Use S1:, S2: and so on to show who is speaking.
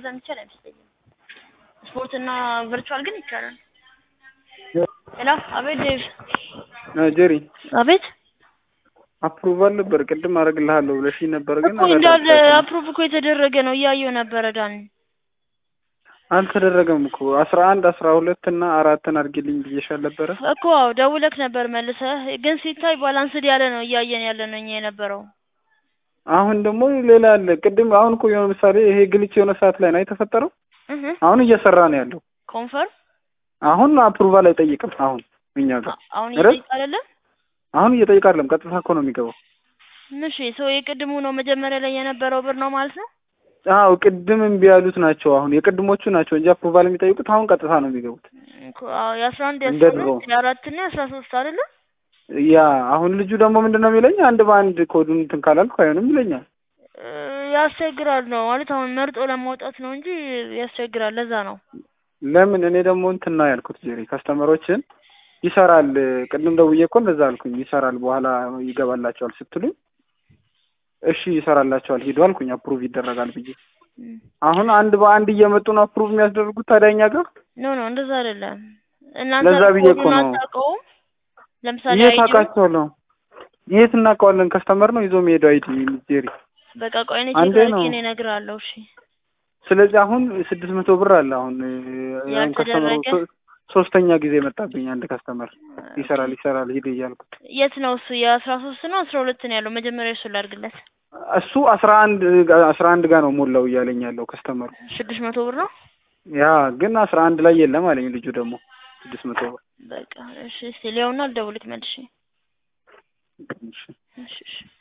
S1: የሚቻል አይመስለኝም። ስፖርትና ቨርቹዋል ግን ይቻላል። ሄሎ፣ አቤት ዴቭ።
S2: ጀሪ
S1: አቤት
S2: አፕሩቫል ነበር ቅድም አደርግልሃለሁ ብለሽኝ ነበር፣ ግን
S1: እኮ እንዳለ አፕሩቭ እኮ የተደረገ ነው እያየው ነበረ ዳን።
S2: አልተደረገም እኮ አስራ አንድ አስራ ሁለት እና አራትን አድርጊልኝ ብዬሻል ነበረ
S1: እኮ አዎ ደውለክ ነበር መልሰህ፣ ግን ሲታይ ባላንስድ ያለ ነው እያየን ያለ ነው እኛ የነበረው።
S2: አሁን ደግሞ ሌላ አለ። ቅድም አሁን እኮ የሆነ ምሳሌ ይሄ ግልጽ የሆነ ሰዓት ላይ ነው የተፈጠረው።
S1: እህ
S2: አሁን እየሰራ ነው ያለው።
S1: ኮንፈርም
S2: አሁን አፕሩቫል አይጠይቅም። አሁን እኛ ጋር
S1: አሁን
S2: ኧረ?
S1: እየጠየቅ አይደለም።
S2: አሁን እየጠየቅ አይደለም፣ ቀጥታ እኮ ነው የሚገባው።
S1: እሺ ሰው የቅድሙ ነው መጀመሪያ ላይ የነበረው ብር ነው ማለት ነው።
S2: አዎ ቅድም እምቢ ያሉት ናቸው። አሁን የቅድሞቹ ናቸው እንጂ አፕሩቫል የሚጠይቁት አሁን ቀጥታ ነው የሚገቡት።
S1: እኮ አዎ የአስራ አንድ
S2: እንደ
S1: የአስራ
S2: ድሮ።
S1: ሁለት የአራት እና የአስራ ሶስት አይደለም።
S2: ያ አሁን ልጁ ደግሞ ምንድን ነው የሚለኝ አንድ በአንድ ኮዱን እንትን ካላልኩ አይሆንም ይለኛል።
S1: እ ያስቸግራል ነው ማለት አሁን መርጦ ለማውጣት ነው እንጂ ያስቸግራል። ለዛ ነው
S2: ለምን እኔ ደግሞ እንትን ነው ያልኩት ጄሪ ከስተመሮችን ይሰራል። ቅድም ደውዬ እኮ እንደዛ አልኩኝ። ይሰራል በኋላ ይገባላቸዋል ስትሉኝ እሺ ይሰራላቸዋል ሂዱ አልኩኝ። አፕሩቭ ይደረጋል ብዬ
S1: እም።
S2: አሁን አንድ በአንድ እየመጡ ነው አፕሩቭ የሚያስደርጉት ታዲያ እኛ ጋር
S1: ኖ ኖ እንደዛ አይደለም። እናንተ
S2: ለዛ ብዬ እኮ
S1: ኮዱን
S2: ነው።
S1: አታውቀውም። ለምሳሌ
S2: የት
S1: አይዲው
S2: አውቃቸዋለሁ? የት እናውቀዋለን? ከስተመር ነው ይዞ የሚሄደው አይዲ ጄሪ።
S1: በቃ ቆይ እኔ
S2: አንዴ
S1: ቼክ አድርጌ
S2: ነው።
S1: እኔ እነግርሃለሁ። እሺ
S2: ስለዚህ አሁን ስድስት መቶ ብር አለ። አሁን አሁን ከስተመሩ
S1: ያልተደረገ?
S2: ሶ- ሶስተኛ ጊዜ መጣብኝ። አንድ ከስተመር ይሰራል ይሰራል ሂድ እያልኩት
S1: የት ነው እሱ? የአስራ ሶስት ነው አስራ ሁለት ነው ያለው። መጀመሪያ እሱ ላድርግለት።
S2: እሱ አስራ አንድ አስራ አንድ ጋር ነው ሞላው እያለኝ ያለው ከስተመሩ።
S1: ስድስት መቶ ብር ነው።
S2: ያ ግን አስራ አንድ ላይ የለም አለኝ ልጁ ደግሞ ስድስት መቶ ብር
S1: በቃ እሺ፣ እስቲ ሊያውና ልደውልክ መልሼ።
S2: እሺ።
S1: እሺ እሺ